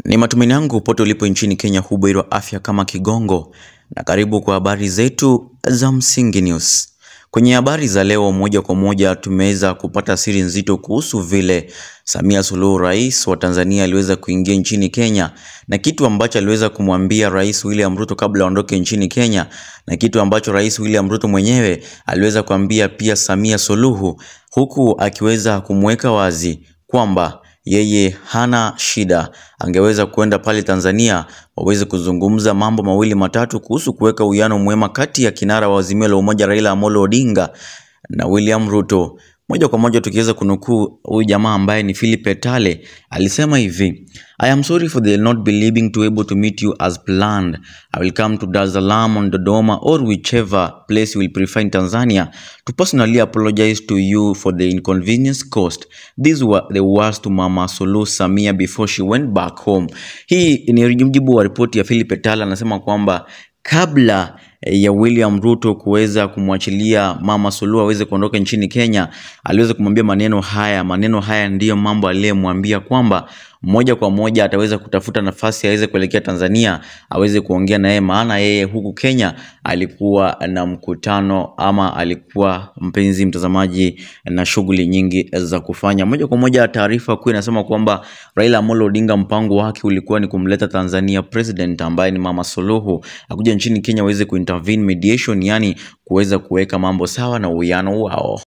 Ni matumaini yangu pote ulipo nchini Kenya hubuheri wa afya kama kigongo, na karibu kwa habari zetu za Msingi News. Kwenye habari za leo, moja kwa moja tumeweza kupata siri nzito kuhusu vile Samia Suluhu, rais wa Tanzania, aliweza kuingia nchini Kenya na kitu ambacho aliweza kumwambia Rais William Ruto kabla aondoke nchini Kenya, na kitu ambacho Rais William Ruto mwenyewe aliweza kuambia pia Samia Suluhu, huku akiweza kumweka wazi kwamba yeye hana shida, angeweza kwenda pale Tanzania waweze kuzungumza mambo mawili matatu kuhusu kuweka uwiano mwema kati ya kinara wa Azimio la Umoja Raila Amolo Odinga na William Ruto. Moja kwa moja tukiweza kunukuu huyu jamaa ambaye ni Philip Etale alisema hivi: I am sorry for the not believing to able to meet you as planned. I will come to Dar es Salaam on Dodoma or whichever place you will prefer in Tanzania to personally apologize to you for the inconvenience caused. These were the words to Mama Suluhu Samia before she went back home. Hii ni mjibu wa ripoti ya Philip Etale, anasema kwamba kabla ya William Ruto kuweza kumwachilia Mama Suluhu aweze kuondoka nchini Kenya, aliweza kumwambia maneno haya. Maneno haya ndiyo mambo aliyemwambia kwamba moja kwa moja ataweza kutafuta nafasi aweze kuelekea Tanzania aweze kuongea na yeye, maana yeye huku Kenya alikuwa na mkutano ama alikuwa mpenzi mtazamaji na shughuli nyingi za kufanya. Moja kwa moja taarifa kuu inasema kwamba Raila Amolo Odinga mpango wake ulikuwa ni kumleta Tanzania president ambaye ni Mama Suluhu akuja nchini Kenya aweze kuintervene mediation, yani kuweza kuweka mambo sawa na uwiano wao.